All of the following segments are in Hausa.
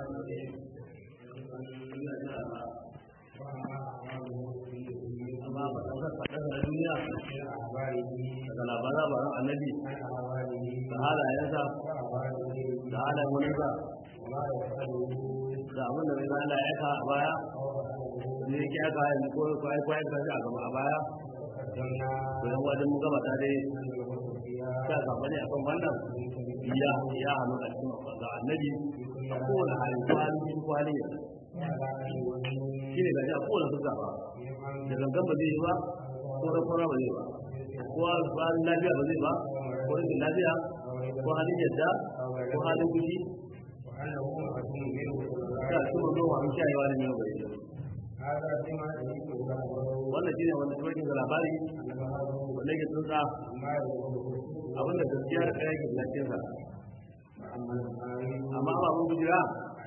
amma ba ta faɗa da duniya daga labaran baran annabi da halayensa da halayen wani ba da abin da bai zana ya ka a baya ne ya ki aka yanzu ko kwayar kwayar da a gaba a baya to yan wajen mu gaba ta dai ta gaba ne akan wannan ya ya hannu a cikin ga annabi a kowane hali kwalin kwalin ya shi ne gaji a kowane fuska ba da gangan ba zai yi ba ko da kwana ba zai ba ko halin lafiya ba zai ba ko rikin lafiya ko halin yadda ko halin fushi ta su mu zo wani shayewa ne mai bai wannan shine wanda tsoron da labari wanda yake tsuntsa abinda gaskiya da kaya ke lafiyar sa amma ba mun gujira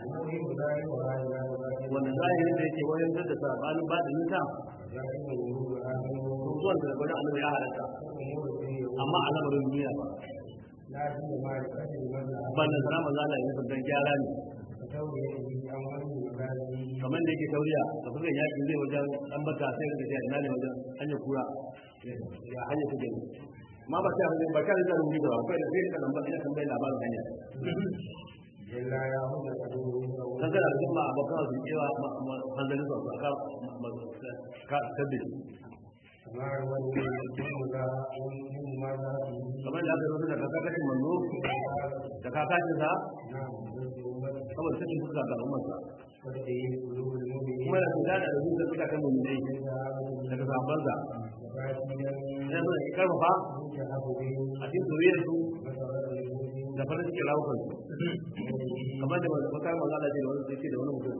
wanda zahiri da yake wayan da sabanin ba da nisa zuwan da gwada annabi ya halatta amma a lamarin duniya ba ban da sana maza da yin sabon gyara ne kamar da yake tauriya da kuma yaki zai wajen dan baka sai da ta ina ne wajen hanyar kura ya hanyar ta gani ma ba ta ba ka da rubuci ba kai da sai ka nan ba ina kan bai labarin hanya kaga da kuma abokan su cewa hanzarin su aka ka tabbi kamar da aka rubuta da kakashin manzo da kakashin sa saboda sakin fuska ga ummarsa kuma da kuda da rubu da suka kan mummai daga sabon sa sai mun yi karfafa a cikin zuriyar su da farin cikin rawukan su kamar da wata maza da da wani sai da wani mutum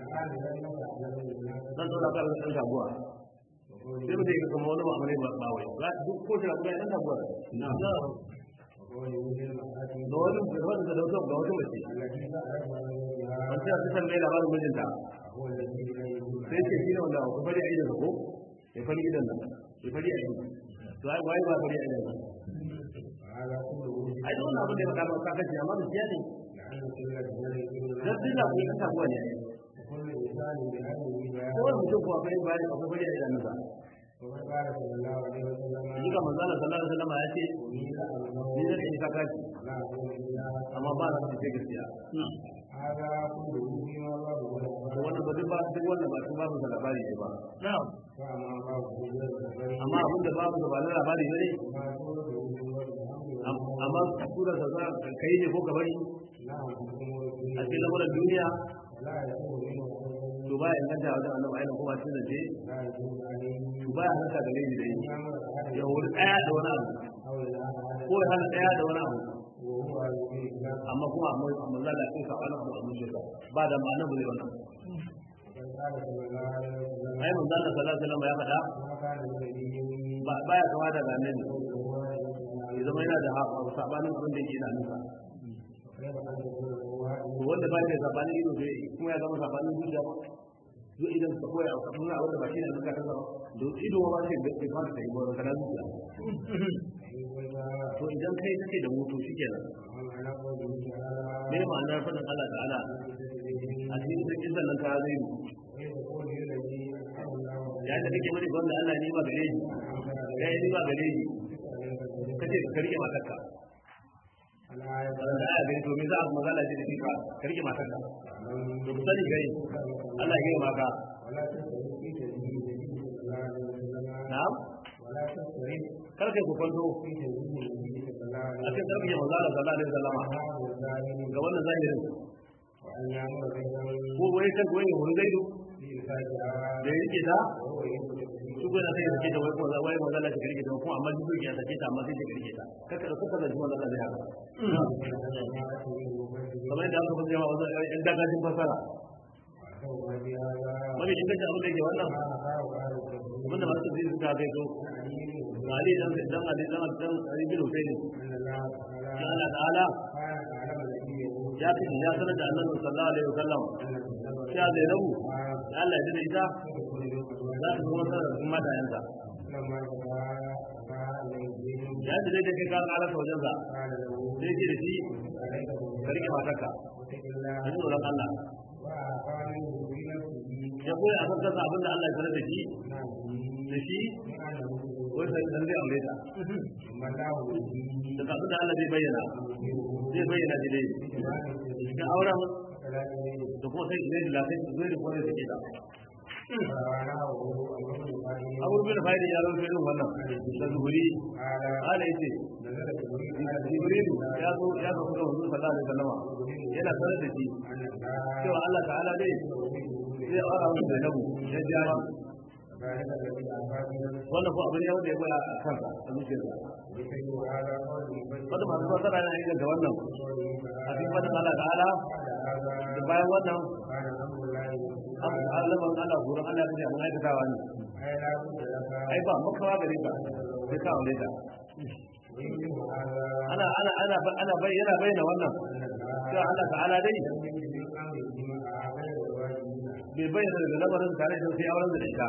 zan zo da ka ɗan jagowa sai mutum ya kama wani ma'amari ba wai za duk ko shi abuwa ɗan jagowa da wani da wani da wata ga wata mace an ce a cikin mai labarin mijinta sai ce shi ne wanda ku fari a idan ko ya fari idan nan ya fari a idan to ai wai ba fari a idan nan ai don abin da ya faɗa ba ka kace amma gaskiya ne dan dinga ku yi kasa kuwa ne ko wani mutum kuwa kai ba ya akwai fari a idan nan ba Yi ga manzana sallallahu alaihi wasallam ya ce ni da ni ka kaci amma ba na ce gaskiya to wannan ba duk ba duk wannan ba ba mu da labari ne ba amma abin da babu da ba na labari ne amma sura da za ka kai ne ko ka bari a cikin lamarin duniya to ba ya inganta wajen annabi ayyana kuma cikin zance to ba ya haka da laifi dai ya wuri daya da wani abu ko ya hana daya da wani abu amma kuma amma amma za a kai sabana abu a zuciya ba da ma'ana ba zai wannan ai mun zalla sallallahu alaihi wasallam ya faɗa ba baya kama da annabi ya zama yana da sabanin abin da yake da nufa wanda ba ya sabanin ido sai kuma ya zama sabanin zuciya ba zo idan ka koya a kafin a wanda ba shi ne zuka ta zama don ido ba sai bai fara ta yi ba kana zuciya to idan kai kake da mutu shikenan me ma'anar fadin Allah ta'ala a cikin cikin sannan ka zai mu ya da kake wani gwamna Allah ne ba gare shi ya yi ba gare shi kace ka rike matarka wanda aya gani to me za a magana ce da shi ka ka rike matarka to ku sani gai Allah ya yi maka na'am kar kai ku kwanto a cikin sarki ya manzara sallallahu alaihi wasallama ga wannan zahirin ko wai kan wai wani zaidu da ya rike ta su ko na sai da ke da wai ko wai manzara ta rike ta ko amma duk ya sake ta amma sai ta rike ta kaka da kuka da jama'a da zai haka kamar yadda aka fi jama'a wannan ɗan dagajin fasara wani in kace abin da yake wannan abin da masu zai suka kai to Ali dan dan Ali dan dan Ali bin Husaini ya Allah ta'ala ya fi ya sanar da Annabi sallallahu alaihi wasallam ya zai rabu Allah ya ita za ta zama sanar da kuma da yansa ya ji dai kai ka ƙara ta wajensa sai ce da shi ka rike matarka واتق الله ka ji tsoron Allah وأعطى منه في نفسه ya koya a kan kansa abin da Allah ya sanar da shi نعم da shi من أنه wai sai dan zai aure ta ثم الله به da abin da Allah zai bayyana zai bayyana shi dai cikin auren da kuma sai zai da sai zai da kuma zai sake ta abu bin fa'ida ya rubuta irin wannan da zuhuri ala yace jibril ya zo ya zo kuma wannan sallallahu alaihi wasallam yana sanar da shi cewa Allah ta'ala dai zai aura musu da nabu ya jari wannan ko abin yau da ya baya a kansa a zuciyarsa wanda masu fasara yana yin da wannan a cikin fadin Allah ta'ala da bayan wannan abu da alaman Allah gurin Allah ta ce abin aikatawa ne ai ba makawa gare ka sai ka aure ta ana ana ana ana bayyana bayyana wannan cewa Allah ta'ala dai bai bayyana da lamarin tare da sai auren da ita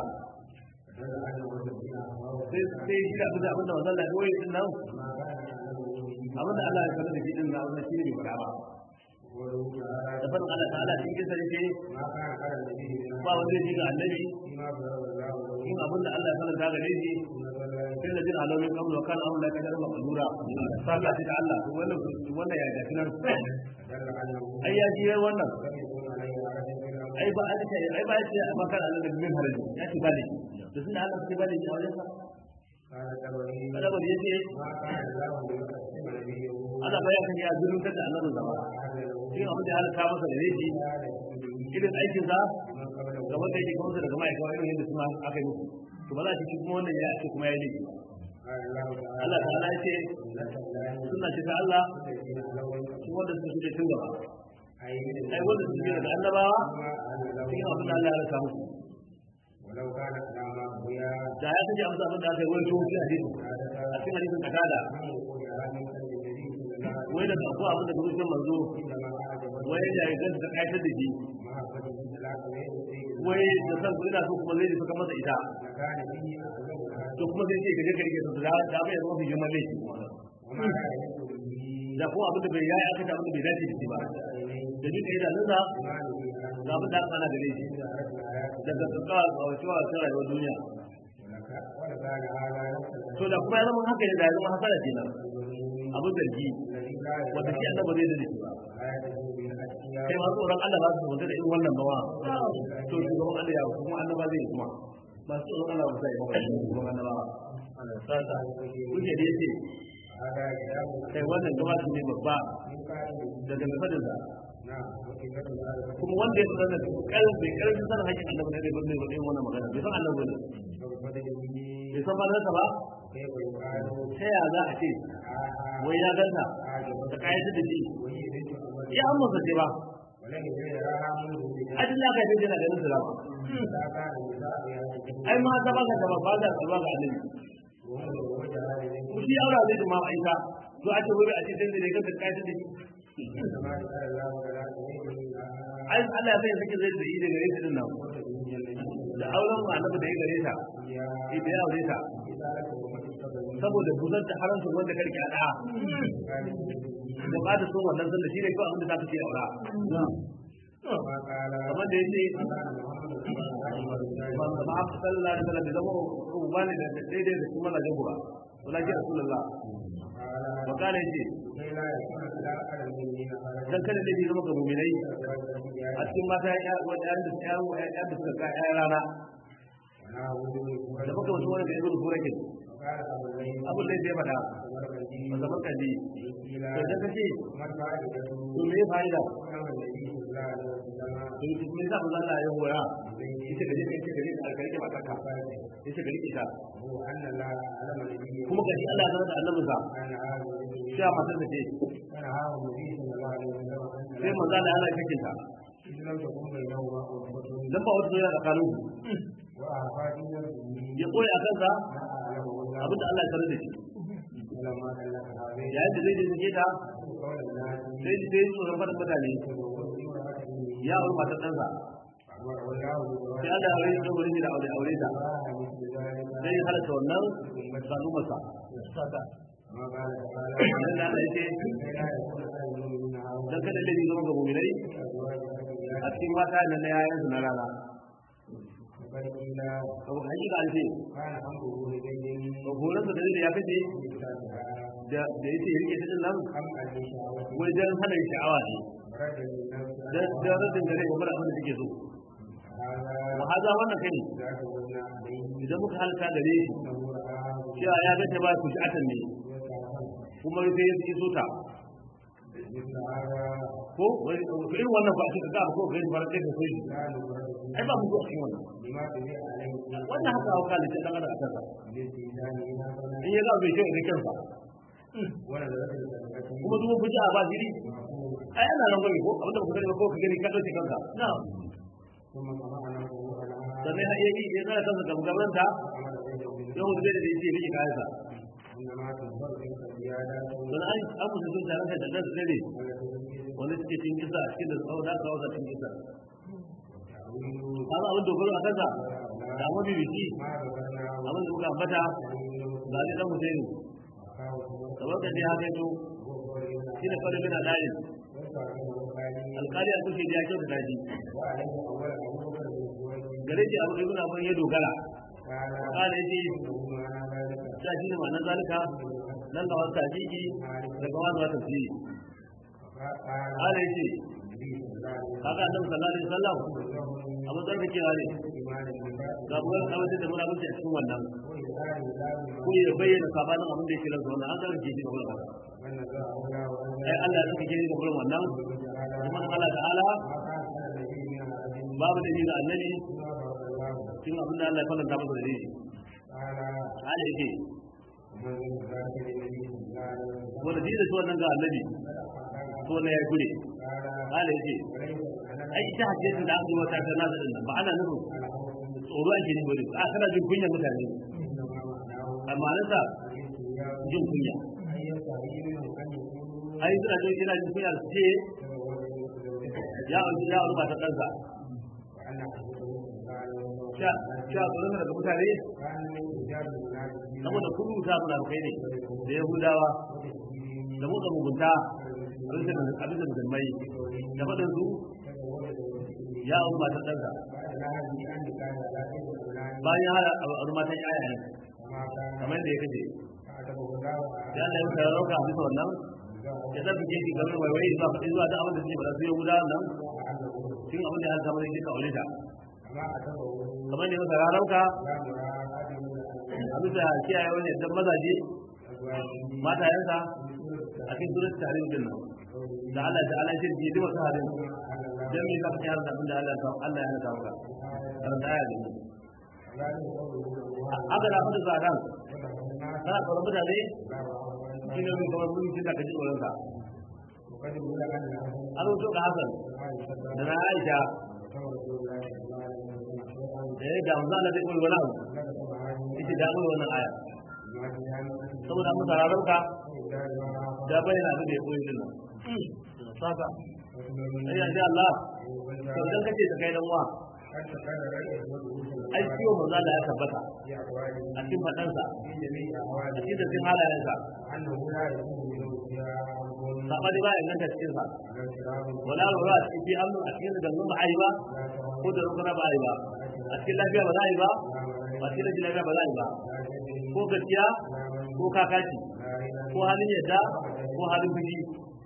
sai sai shi da abin da abin da wannan Allah ya din nan abin da Allah ya sanar da shi din nan wannan shi ne bai fara ba da farin Allah ta'ala shi ke sarki ba wanda ya ji ga annabi in abin da Allah ya sanar da gare shi sai da jin alamin kamar wa kan Allah kadar maqdura sallah ta Allah wannan wannan ya ga kinan ai ya ji wannan ai ba an ce ai ba ce amma kan Allah da min haraji ya ce bale to sun Allah sai bale a wajen sa kada bari yace Allah ba ya kan ya zulun da Allah da zama shi abin da Allah ta masa da shi irin aikin sa ga wanda yake kuma daga mai kawai irin yadda kuma aka yi musu to ba za ki kuma wannan ya ce kuma ya yi Allah ta'ala ya ce suna ce ta Allah su wanda suka suke tun gaba ai wanda suke daga annabawa cikin abin da Allah ya rasa musu da ya kaji amsa abin da aka yi wani tuwon cikin hadisin a cikin hadisin kakada wai da ko abin da kuma manzo wai da ya ganta ta kayatar da shi wai da san ku ina so kuma zai saka masa ita to kuma zai ce gaje garge da da bai zama fi girman laifi da ko abin da bai yayi aka ta abin da bai dace da shi ba da duk idanun sa ga abin da aka ana gare shi daga tsaka ga wacewa ta rayuwar duniya to da kuma ya zama haka ne da ya zama hasara kenan abin zargi wanda shi Allah ba zai da shi ba kai ma tsoron Allah ba su wanda da irin wannan bawa to shugaban Allah ya kuma annaba zai kuma ba su tsoron Allah ba sai ba shugaban annaba sasa kuke da yace kai wannan gaba su ne babba daga mafadin sa kuma wanda ya tsara da kalbi kalbi sanin hakkin Allah ne da bane wadai wannan magana bai san Allah bane bai san malansa ba ta ya za a ce wai ya ganta da kayan da shi ya an masa ce ba ajin da ka yi jina ganin su rama ai ma ta baka gaba ba da tsalwa ga annabi ku shi aura zai ma aika to a ce wai a ce dan da ganta kayan da shi ai Allah ya sai sake zai da yi da gare ta din nan da auren ma annabi da ya gare ta idan ya aure ta saboda buzar da haramta wanda karki a da da ba da son wannan sanda shi ne kawai abin da za ka ce aura kamar da yace ba ma sallallahu alaihi wasallam da zama ruba ne da daidai da kuma na jagowa wala ji rasulullah wa kana yace dan kada ne zama ga mu'minai a cikin mata ya wanda da ya ya da suka ga ya rana da muka wasu wani da ibnu furakin abin da zai fada ba zaman kalli to da kace to me fa'ida to me za mu zalla ya hoya ita gaje kai ita gaje ka rike mata ka ita gaje ita kuma gaji Allah ya zama da annabi sa sai a matar da ce sai manzo Allah Allah ya kake ta dan ba wata soyayya tsakanin ya koya a kansa abinda Allah ya sanar da shi yayin da zai je suke ta sai ji sai tsoron faɗin mutane ya auri matar ɗansa sai Allah ya rage wurin da aure aure ta sai ya halatta wannan sanu masa idan da Allah ya ce dan kada laifi zama ga mu'minai a cikin mata nan na yayan su na rana abu hakika an ce horon da dalilin ya kace da da yace rike ta din nan wajen hana sha'awa ne da da radin gare wa mara abin da take so wa haza wannan kai idan muka halka gare shi cewa ya ga ta ba ku sha'atan ne kuma sai ya yi sota ko wani irin wannan ba shi ka ko kai ba kai ka so shi ai ba mu zuwa cikin wannan wannan haka hauka da ta dangana a kansa in ya ga bai shi ga kansa kuma duk mun fita ba jiri ai ana nan gobe ko abinda ku gani ko ka gani ka dauke kanka na'am sannan ya yi ya tsara kansa gamgaman ta yau da da yake rike kayansa don an an musu sun tare da dan dare wanda suke cikin kisa a cikin da tsawo da kawo da cikin kisa kaga abin dogaro a kansa da mafi biki abin da muka ambata ga ni dan Husaini kamar da ya kai to shi ne fara bin dalil alƙali a kushe ya kyauta daji gare shi abu ibn abin ya dogara kala yace ta shi ne ma'anar zalika nan ga wasu tajiki daga wani wata fi kala yace kaga annabi sallallahu alaihi wasallam abu da kake ne ga buwar kawai da muna mutu a cikin wannan ko ya bayyana sabanin abin da yake ransa wannan an zarge shi ga wannan ai Allah ya kike ga gurin wannan kuma Allah ta'ala babu da ga annabi cikin abin da Allah ya fallanta masa da shi ala yake wanda shi da shi wannan ga annabi to ne ya gure ala yake ai ita hadisin da aka yi wata ta nasa din ba ana nufin tsoro ake ne bane a kana jin kunya mutane amma nasa jin kunya ai suna jin ina jin kunya su ce ya auri ya auri ba ta ɗansa sha sha tsoron daga mutane saboda kun rubuta munafukai ne da yahudawa da motsa mugunta abin da musulmai da faɗin su ya auri ba ta ɗansa bayan hada auri matan yaya ne kamar da ya kace ya Allah ya muka rauka a bisa wannan ya zafi ke shi game waiwai zuwa faɗi zuwa da abin da suke ba su yahuda nan cin abin da ya zama ne duka aure ta kamar ne masa rarauka a bisa kiyaye wani dan mazaje matayensa a cikin surat tare da nan da Allah ta ala shi ji duk harin dan me ka fitar da abin da Allah ta Allah ya nada maka karanta ya ne haka da fada zadan kana tsoron mutane shi ne mai kamar mulkin da kaji tsoron sa an rubuto ga Hassan da na Aisha da ya damu za a zai koyi wani abu ita da koyi wannan aya saboda mun sararar ka da bayyana abin da ya koyi din saka ai insha Allah to idan kace ta kai dan wa ai ciwo manzo Allah ya tabbata a cikin fadansa a cikin cikin halayensa sabani ba inganta cikin sa wala lura a cikin amnu a cikin da ba ai ba ko da rukuna ba ai ba a cikin lafiya ba za a yi ba a cikin rashin lafiya ba za a yi ba ko gaskiya ko kakaci ko halin yadda ko halin fushi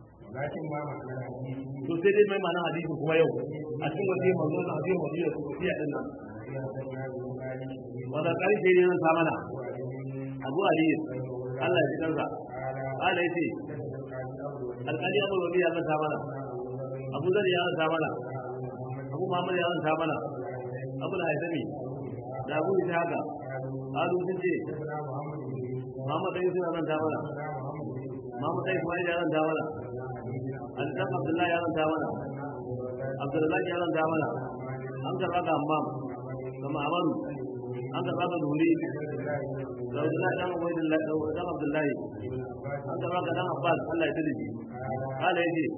to sai dai mai ma'ana hadisin kuma yau a cikin wasu yin manzo da hadisin wasu yau su fiye din nan wanda ƙarshe ne zan samana abu aliyu Allah ya ji kansa Allah ya ce alƙali abu rabi ya zanta mana abu zari ya zanta mana abu muhammad ya zanta mana abu da haifami da abu ita haka alu sun ce muhammad ɗan yusuf ya zanta mana muhammad ɗan ismail ya zanta mana alisan abdullahi ya zanta mana abdullahi ya zanta mana an karɓa ga hammam kama amaru an karɓa ga duri da abdullahi ɗan abdullahi an karɓa ga ɗan abbas allah ya talibi kala ya ce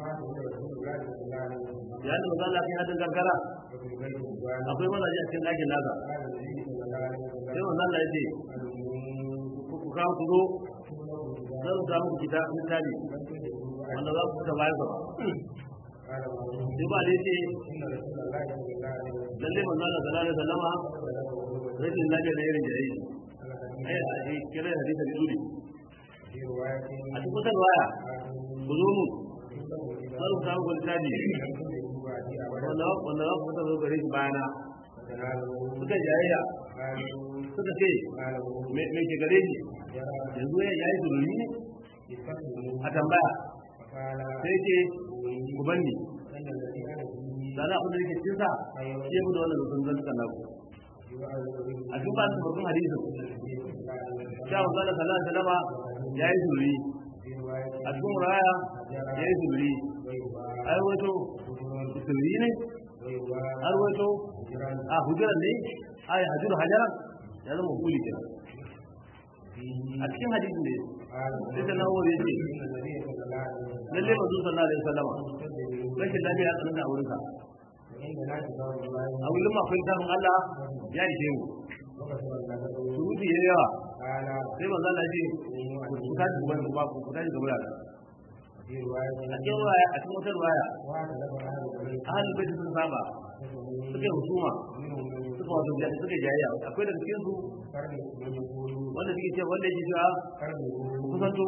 ya da mazala kai hadin kankara akwai mazaje a cikin ɗakin nasa sai mazala ya ce ku kawo ku zo zan samu ku kita littafi wanda za ku fita bayan gaba قال بعضهم sai ba dai ce إن رسول الله صلى الله عليه وسلم lalle manzo Allah sallallahu alaihi wasallama rashin lafiya da irin jayi الحديث ai a yi kira hadisi da zuri في رواية a cikin wata waya ku zo mu عنده إذا sai ku samu kwalitaji لم يكن يجوع أبدا wanda wanda za ku fita zo gare shi bayana فتناله suka jayayya قالوا suka ce قالوا me me ke gare shi يرى yanzu ya yi zurumi ne استقبلوا a tambaya فقال sai ce ku banni إن الذي أنا فيه da za a da yake cikin sa shi ya mu da wannan zurfin zan tsana ku a cikin ba su babban hadisin sha wa sallallahu alaihi wasallama ya yi zurumi a cikin raya ya yi zurumi ai wato zurumi ne har wato a hujjar ne ai hajjur hajaran ya zama huli ke a cikin hadisin ne sai ta nawo ya ce lalle mazu sallallahu alaihi wasallama rashin lafiya ya tsananta a wurinsa a wurin akwai littafin Allah ya ishe mu surutu ya yawa sai manzo Allah ce ku tashi ku bani ba ku ku tashi gaba da a cikin waya a cikin wata waya ahlul bait sun saba suke husuma suka wato suka jayayya akwai daga cikin su wanda suke cewa wanda yake cewa ku kusanto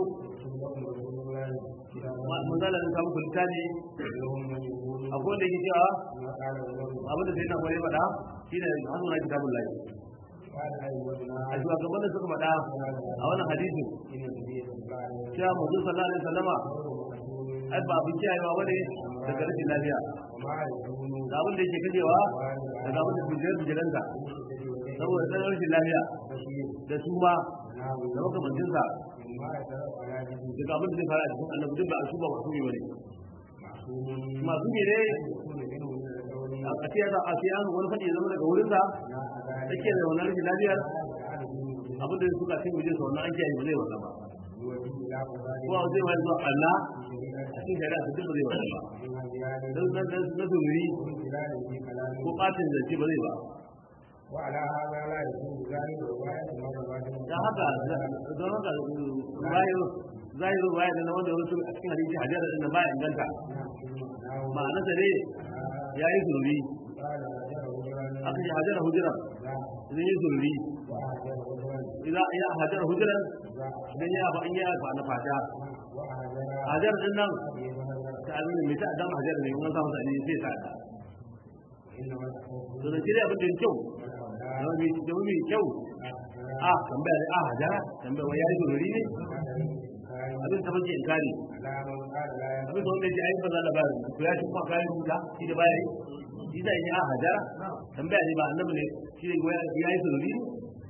manzo Allah ya samu kulita ne akwai wanda yake cewa abinda sai na kwaye faɗa shine hannu na kitabun lahi a shugaban da suka faɗa a wannan hadisi cewa manzo sallallahu alaihi wasallama ai ba abin kiyayewa bane daga rashin lafiya da abin da yake kajewa daga abin da bujiyar bujiranta saboda tsanar rashin lafiya da su ma da makamancinsa daga abin da zai fara a cikin annabi duk ba a su ba masu ne bane masu ne ne a ce ya a ce an wani faɗi ya zama daga wurinsa take da wannan rashin lafiyar abin da suka cin wajen sa wannan an kiyaye ba zai wannan ba ko zai wani zuwa Allah a cikin shari'a su duk ba zai wannan ba dan dan dan na zuri ko batin zance ba zai ba وعلى هذا لا يكون ذلك رواية مرة dan haka don haka zahiru zahiru waya da na wanda ya rubuta a cikin hadisi hajar da ba inganta ma'ana da ne ya yi zuri aka yi hajar hujira idan yi zuri idan ya hajar hujira idan ya ba in ya ba na fata hajar din nan ta abin mai ta adam hajar ne wannan samu sani sai ta da to da kire abin da kyau da mai da mai kyau a tambaya a hajara tambaya wai yayi zuri ne abin ta bace inkari abin da wanda ya yi ba za da bayar to ya ci kuma kayan rubuta shi da bayar shi zai yi a hajara tambaya ne ba annabi ne shi ne ya yi zuri ne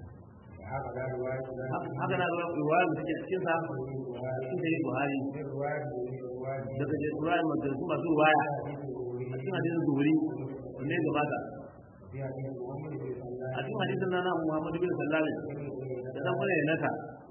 haka na ga ruwa da take cikin sa cikin da Buhari daga da ruwa da su masu ruwaya a cikin hadisin zuhuri wanda ya gabata a cikin hadisin na Muhammad bin Sallam da dan fara naka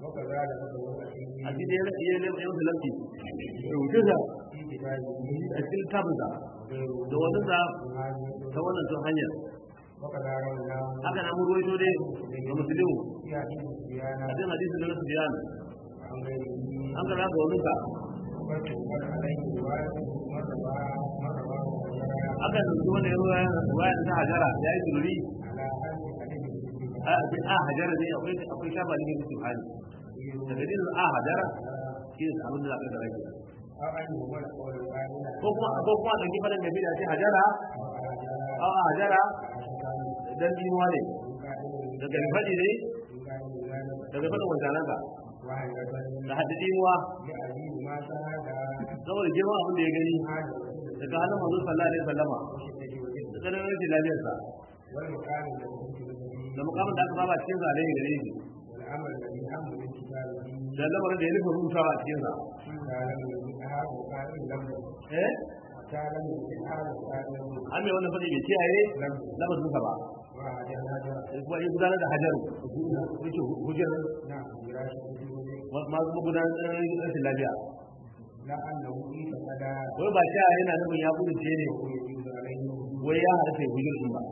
a cikin ya ya ya ya lamfi rubuce da a cikin tabbata da wannan da ta wannan tun hanyar haka na mun ruwaito dai ga musulmi a cikin hadisin da na Sufyan an ka ga wani ka aka dauki wanda ya ruwa ruwa ta hajara ya yi zuri a a hajara ne akwai akwai shafa ne da su hali daga din a hajara shi ne abin da aka da rage ko kuma ko kuma da kifanin da bida ce hajara a a hajara dan dimuwa ne daga fadi ne daga fadin wanzanan ka da haddi dimuwa saboda girman abin da ya gani daga hannun manzo sallallahu alaihi wasallama da tsarin rashin lafiyarsa da mukamin da aka saba cikin sa alaihi gare shi da lamarin da ya nufa rubutawa a cikin sa eh an mai wannan fadi bai kiyaye lamarin sa ba sai kuma ya gudanar da hajaru yake hujjar ma kuma gudanar da rashin lafiya wai ba sha yana nufin ya kudurce ne wai ya harfe hujjar din ba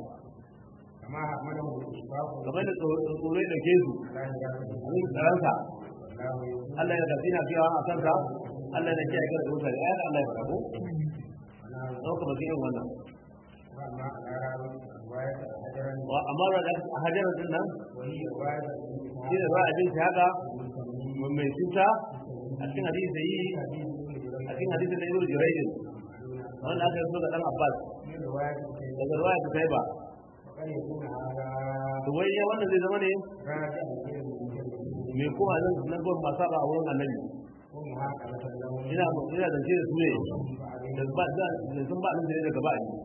kamar da tsoro ya dauke su abin tsaransa Allah ya tafi na fiyawa a kansa Allah ne ke aikata mutane ayar Allah ya faɗa ko ɗauka ba irin wannan وأما على رواية حجرا wa amma da a hajjar din nan وهي رواية shi da ba a jin haka mai cuta a cikin hadisi da yi a cikin hadisi da ibnu juraydin wanda aka yi so da dan abbas من رواية daga ruwaya ta kai ba وقد يكون هذا to wai ya wanda zai zama ne راجع إلى المجرد mai kuma nan nan gon masu ba a wurin annabi ومحاكمة له ina ina zance da su ne da ba da da sun ba nan da daga ba ni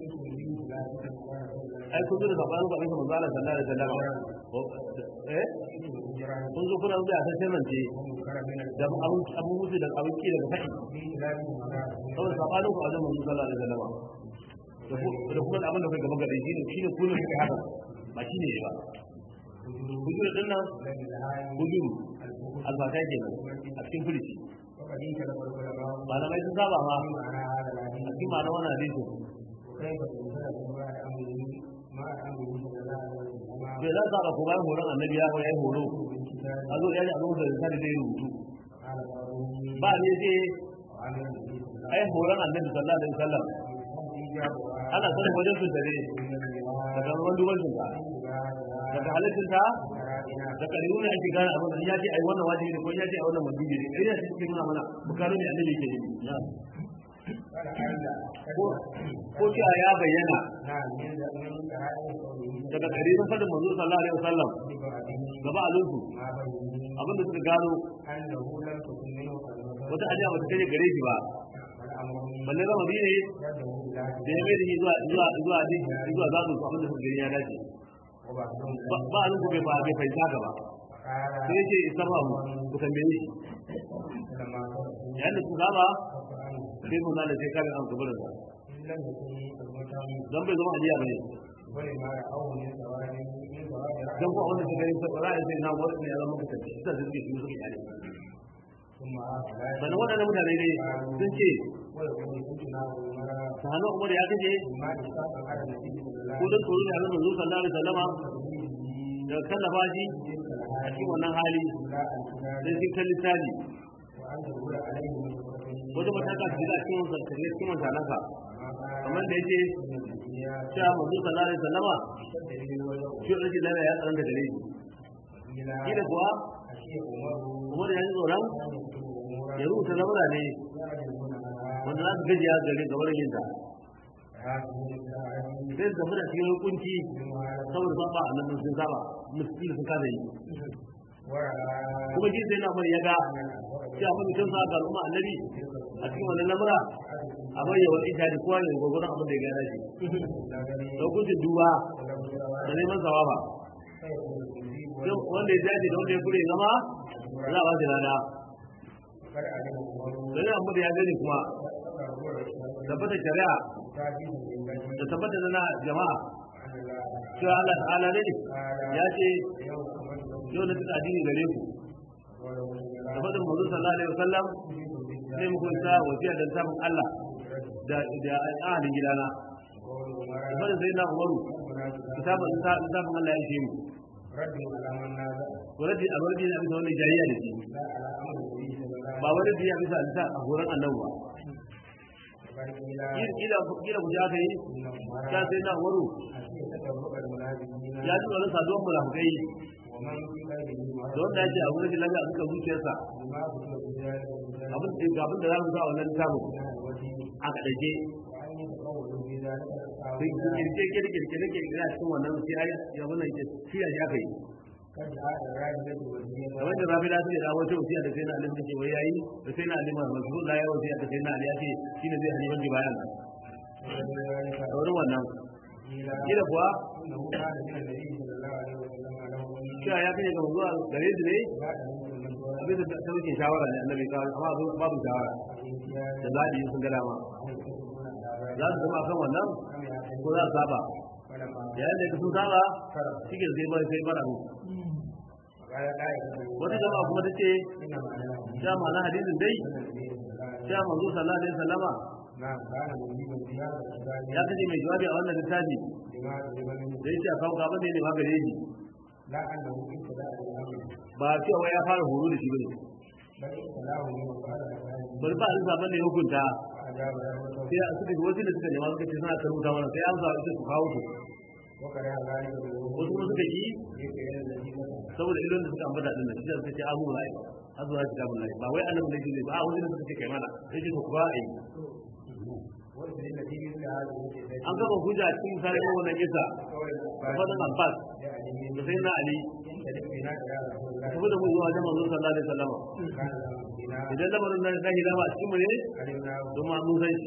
ai kun zo da sabanin ba bisa manzo Allah sallallahu alaihi wasallam eh kun zo kuna zuwa sai rance da abun abun musu da abun ki daga faɗi saboda sabanin ku a wajen manzo sallallahu alaihi wasallam da ku da kuma da abin da kai gaba gare shi ne shine kullum kai haka ba shine ba hujuru din nan hujuru albaka kenan a cikin firici malamai sun saba ma a cikin ma'ana wannan hadisi bai za ka ko bayan horon annabi ya ya yi horo a zo ya ji abin da zai zai rubutu ba ne ce ai horon annabi sallallahu alaihi wasallam ana sanin wajen su dare daga ruwan duban su daga halittin ta da kariyu ne ake gane abin da ya ce ai wannan wajibi ne ko ya ce ai wannan wajibi ne kai ne cikin nuna mana bukaro ne annabi yake yi ko ce ya bayyana daga karirin fadin manzo sallallahu alaihi wasallam gaba a lunsu abin da suka gano wata ajiya ba ta kai gare shi ba balle zama bi ne da ya mai da shi zuwa zuwa zuwa zuwa zazu su abin da suka gani ya dace ba a lunsu bai fa bai fahimta gaba sai ce isarwa mu ku tambaye shi yayin da su saba sai mun da sai kare an kabarin sa dan bai zama ajiya bane dan ko wanda suka yi sabara sai na wani ne ya zama mutum da suke shi suke kare sannan waɗannan mutane ne sun ce sahanin umar ya kace ko don tsoro ne a zama zuwa sallallahu alaihi wasallama da kallafa shi a cikin wannan hali sai sun kalli tali wata mataka ta shiga cikin wansa ta shiga cikin wansa nasa kamar da yake cewa mazu sallallahu alaihi wasallama shi rashin lafiya ya tsaron da gare shi shi da kuwa umar ya ji tsoron ya rubuta lamura ne wanda za su gajiya gare gabar yin ta sai su tafi da cikin hukunci saboda saba a nan sun saba musulmi sun kasa yi kuma shi sai na mai ya ga cewa mafi kyan sa ga al'umma annabi a cikin wannan lamura a bayyana wani ita da kowa ne gwagwaron abin da ya gana shi da hukuncin duba da neman sawaba wanda ya dace da wanda ya kure zama za a ba shi lada dan amma da ya gani kuma tabbata shari'a da tabbata na jama'a cewa Allah ta'ala ne ya ce yau na tuka addini gare ku da fadin manzo sallallahu alaihi wasallam sai mu kunta wasiya da sabon Allah da da ahalin gidana da fadin sai na Umaru kitabun kitabun Allah ya ce mu wadda a wadda ya bisa wani jariya da shi ba wadda ya bisa alisa a horon annabu ba kila ku ji aka yi ta sai na umaru ya ji tsoron saduwar mulafukai da wanda ya ce a wurin lafiya a suka zuciyarsa abin da abin da za mu sa wannan tamu a kaɗaike sai kirkire kirkire kirkire kirkire a cikin wannan sai ya wannan ke shirya shi aka yi kamar da rabi lafiya da wata wasiya da sai na alim take wai yayi da sai na alim masu la ya wasiya da sai na alim ya ce shine zai halifan ji bayan a wurin wannan kila kuwa cewa ya kai ga zuwa gare su ne abin da ta wuce shawara ne annabi kawai amma babu shawara da zaɓi sun ga dama za su zama kan wannan ko za su saba yayin da sun saba cikin sai bai sai bara mu wata jama'a kuma ta ce sha ma'ana hadisin dai sha manzo sallallahu alaihi wasallama ya kace mai jawabi a wannan littafi da yake a kawo gaban ne ne magare shi ba cewa ya fara horo da shi bane bari ba alisa bane ya hukunta فأجاب رحمته sai a suka wasu da suka nema suka ce suna ta rubuta mana sai an sa su kawo su وكره ذلك wasu kuma suka yi بالوقوع في التي فتح saboda ilon da suka ambata din nan shi da suka ce abu lai azu na kitabun lai ba wai annabi ne ne ba wani da suka ce kai mana sai ce ku ba ai واستدل في مثل هذه الكتاب an gaba hujja cikin misalin wannan kisa قول da العباس fadin abbas يعني da sai na ali ينتدب بنا إلى رسول الله tafi da mu zuwa wajen manzon sallallahu alaihi wasallam كان له بنا idan lamarin nan zai dama a cikin mu ne علمناه don ma mun san shi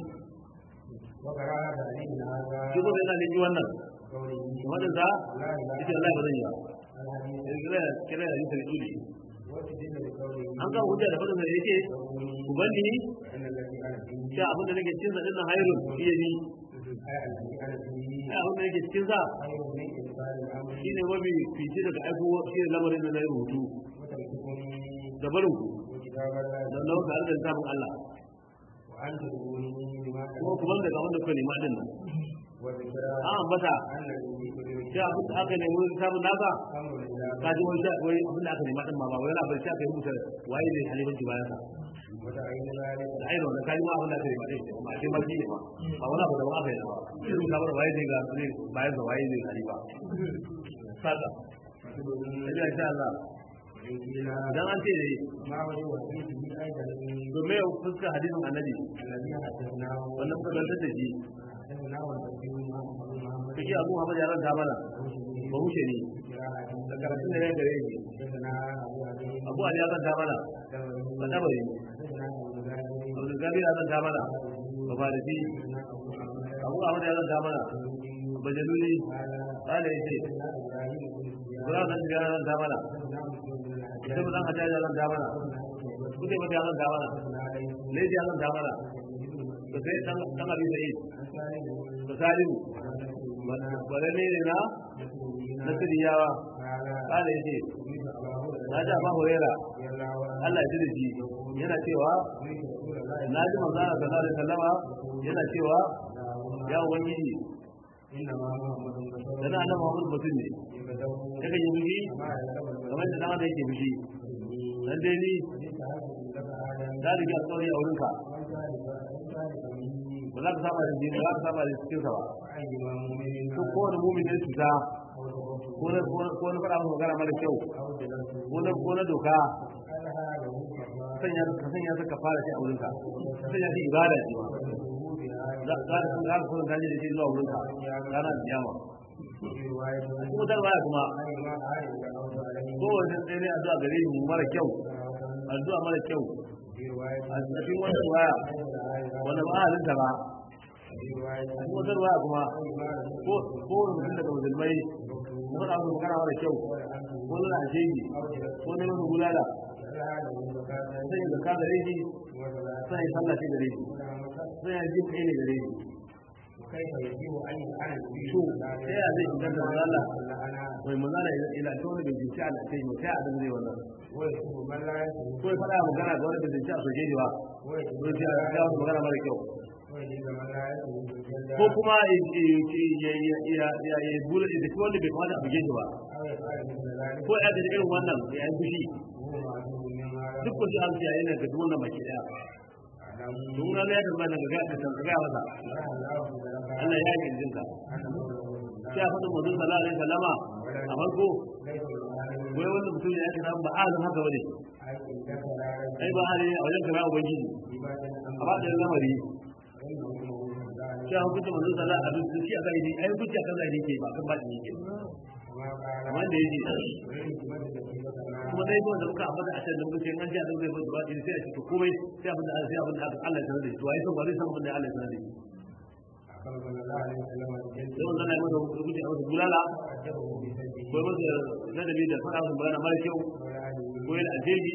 وكراهة علينا هذا shi ko sai na ji wannan قوله wannan da لا إله ita Allah ba zan yi ba الحديث sai kira kira da yin tuli واستدل بقوله an gaba hujja da fadin da yake ku bani فإن الذي أنا فيه sha abin da nake cikin sa dinnan hayrun iya ni أي الذي أنا فيه ai abin da nake cikin sa خير من إنسان الأمر shine mafi fice daga aiko shi ne lamarin da na yi rubutu وتمسكني da barin ku وكتاب الله da na wata da samun Allah وأن تدعوني بما kuma ku banda ga wanda kuka nema din nan وذكرى an ambata أن الذي كتب shi abin da aka nemi samun nasa أمر لله ka ji wani sha- wai abin da aka nema din ma ba wai yana bai sha kai rubuta waye ne halifanci bayan sa وتعين ذلك da ainihin wannan kaji ma abin da aka nema din ma shi ma shi ne ma ba wani abu da ba aka yi ba irin kamar waye ne ga ne bayan sa waye ne halifa sada sai ya sha Allah وإنجيل dan an ce ne ما وجه وحيده أيضا domin ya fuska hadisin annabi الذي حدثناه wannan kuka zantar da shi حدثناه والتفسير محمد محمد kake abu Muhammad ya ranta mana ba wuce ne da karatun da ya gare shi حدثنا أبو علي abu ali ya ranta mana ba tabari حدثنا أبو غالب abu gabi ya ranta mana ba farisi حدثنا أبو محمد abu ahmad ya ranta mana ba jaluli قال kala yace حدثنا إبراهيم بن سفيان Ibrahim dan ya ranta mana حدثنا مسلم بن الحجاج sai dan hajjaj ya ranta mana kuke mata ya ranta mana حدثنا علي laifi ya ranta mana da sai dan dan abi sa'id عن سالم da salimu وعن bare ne ne na na مسلمين siriyawa قال kala yace سمعت أبا هريرة na ji abu huraira رضي الله عنه Allah ya ji da shi yana cewa سمعت رسول الله na ji manzo Allah sallallahu alaihi wasallama yana cewa اللهم ya ubangiji إنما محمد بشر dan annabi Muhammad mutum ne يبدأ kakan yi fushi ما يعلم kamar da dan adam yake fushi dan dai ni da rige alƙawari a wurinka ba za ka saba da jini ba za ka saba da cikin sa ba ko kowane mumin ne cuta ko na ko na faɗa masa magana mara kyau ko na ko na doka sanya ka sanya ka fara shi a wurinka sanya shi ibada ce za za ka san za ka san da shi zuwa wurinka ranar kiyama kuma dar baya kuma kowace sai ne addu'a gare mu mara kyau addu'a mara kyau a cikin wata waya wanda ba halinta ba a cikin wata waya kuma ko ko mutum daga musulmai na faɗa musu magana mara kyau ko nuna ashegi ko neman su bulala sai ya zaka gare shi sai ya sallah shi gare shi sai ya ji kai ne gare shi to sai ya zai shigar da Allah mai manzana ila ta wani bincike a lafiya mai sai a da zai wannan ko ya faɗa magana ga wani bincike a soke ba ko ya ga wani magana mara kyau ko kuma ya ya ya bula da kuma wanda bai kamata a buge shi ba ko ya ga irin wannan ya yi fushi duk ko shi an ce yana ga duk wannan baki daya don na ya tabbata daga ga ka ga masa Allah ya yi jinka sai a faɗin mutum sallallahu alaihi wasallama a farko wai wannan mutum ya ake samu ba azan haka bane ai ba hali a wajen kana ubangiji a ba da lamari sai hukunta manzon sallallahu alaihi wasallam shi aka yi ai hukunci akan zai yake ba kan ba shi yake kamar da yake kuma dai ko da muka ambata a cikin lokacin an ji a zai ba ba sai a cikin komai sai abin da sai abin da Allah ya sanar da shi to ai san ba zai san abin da Allah ya sanar da shi sai wannan ai masa hukunci a masa bulala ko masa ladabi da fara masa magana mara kyau ko yana alheri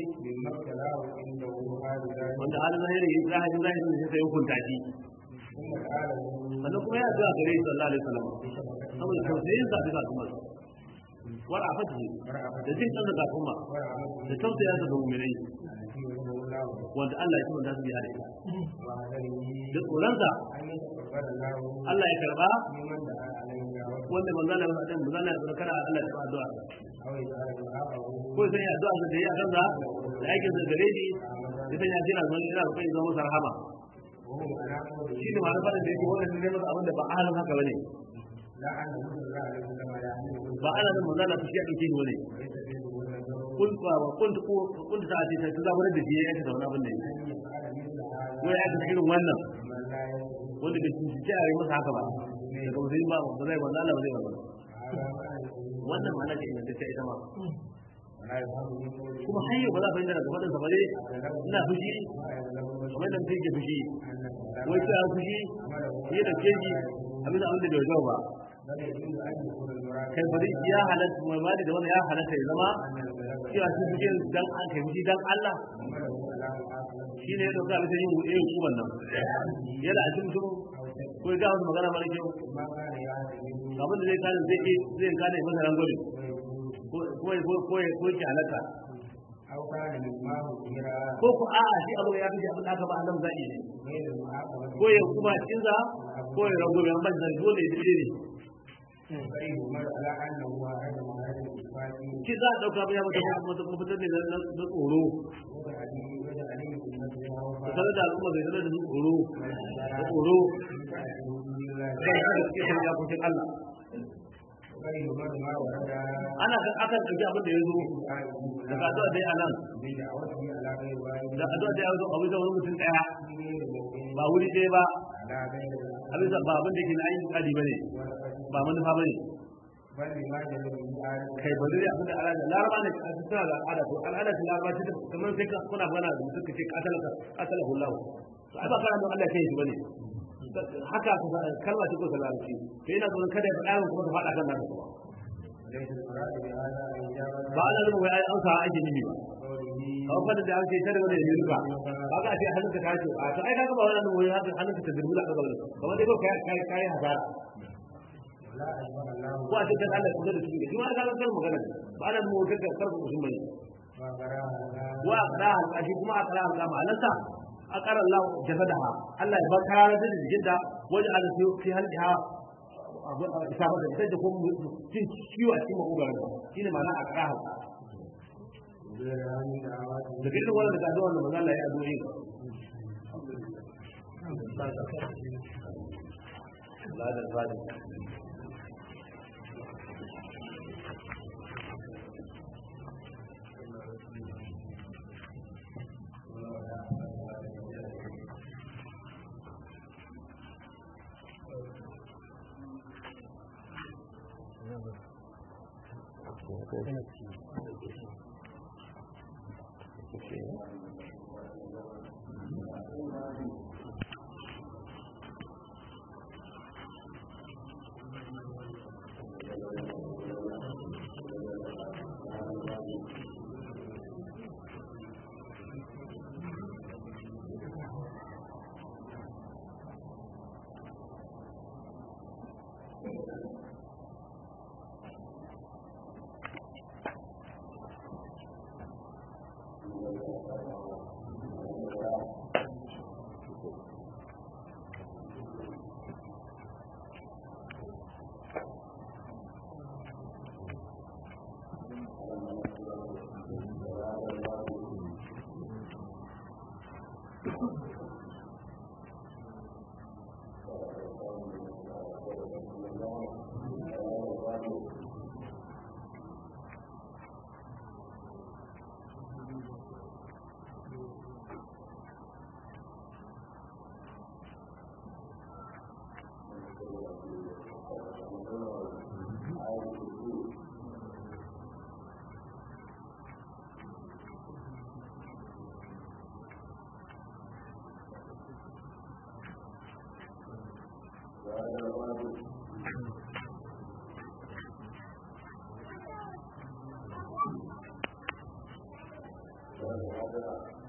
wanda halin zahiri zahiri zahiri ne sai hukunta shi sannan kuma ya zuwa gare shi sallallahu alaihi wasallam saboda tausayin sa bisa kuma wara a fatihi da jin kan da kuma da tausaya sa ga mu'minai wanda Allah ya kuma da su biya da ita da tsoronsa Allah ya karba wanda manzana ya faɗin manzana ya tsoro kana Allah ya karba addu'a ko sai addu'a da yi a kansa da aikin sa gare shi ita ya ce na zo ina roƙon ya zama masa rahama وهم على قوله shi ne ma na faɗin da yake wannan ne masa abin da ba ahalin haka bane لا أن رسول الله عليه وسلم يعلمه ba ana nan manzo Allah shi ya dauke ni bane ويستفيد من النظر kun ba kun ko kun ta ce ta zabar da shi ya ta zauna abin ne أن يفعل مثل هذا ko ya ta irin wannan من لا يستطيع wanda bai ci ci a yi masa haka ba daga musulmi ba ba zai manzo Allah ba zai wannan هذا ما يقول wannan ma'ana ce ingantacce ita ma ولا يفهم من قوله kuma har yau ba za a fahimta daga faɗin sa ba dai ina fushi ما يعلم kamar yadda mutum yake fushi أن wai sai a fushi shi da keji abin da abin da bai zau ba بل يجوز أن يكون المراد kai bari ya halatta mai mali da wannan ya halatta ya zama أن البلد cewa shi fushi dan an kai fushi dan Allah حمله على مؤاخذة shi ne ya dauka bisa yin yin kuban nan yana a cikin mutum أو شك ko ya ga wasu magana mara kyau ما كان يعتمد abin da zai kare zai iya zai kare masa rangwame ويقول ko ko ko ko ki halatta أو كان مما مثير ko ko a'a shi abu ya fi abin da aka ba Allah zai ne غير المعاقبة ko ya kuma cinza ko ya rangwame amma da dole ya dire ne فيهمل على أنه هذا مهارة الإثبات shi za a dauka ba ya mata mata mafitar ne na na tsoro وتعليم وتعليم المسلم da وفاء sanar da al'umma zai sanar da su tsoro da tsoro kan kada suke san yakokin Allah ويهمل ما ورد ana akan ɗauki abin da ya zo daga addu'a dai a nan بدعوته على غير واحد da addu'a dai ya zo a bisa wani mutum ɗaya في غير موقع ba wuri ɗaya ba على غير a bisa ba abin da ke na ainihin ƙadi ba ne ورقة ba manufa ba ne بل لما جل من آل kai ba zai abin da al'ada laraba ne a cikin da al'ada ko al'ada ce laraba ce ta kamar sai ka kuna magana da mutum ka ce katalaka katala hullahu to ai ba kana don Allah kai shi bane haka ka kalma ce ko ta larabci to ina tsoron kada ya faɗa min kuma ta faɗa kan naka kuma ليس المراد بهذا الإجابة ba ana nufin wai ai an sa ake nimi ba قوله kawai fadin da an ce kada wani ya ruka kaga a ce hannunka ta ce a to ai kaga ba wannan wai haka hannunka ta dirbula kaga wani kamar dai ko kai kai kai hasara لا أشبه الله ko a ce kan Allah ya kusa da shi shi ma kaga kan magana ne. ba ana nufin wai kada karku mutum bane وقراها wa aqra al-qashi kuma aqra al-qama alansa aqara Allah jasadaha Allah ya bar kararar da jikin da waje ala fi fi halha abu isaba da ita da kuma cin ciwo a cikin makogaran shine ma'ana aqra ha غير أن دعوات da dukkan wannan da addu'a da manzo Allah ya addu'a la da zalim وقراها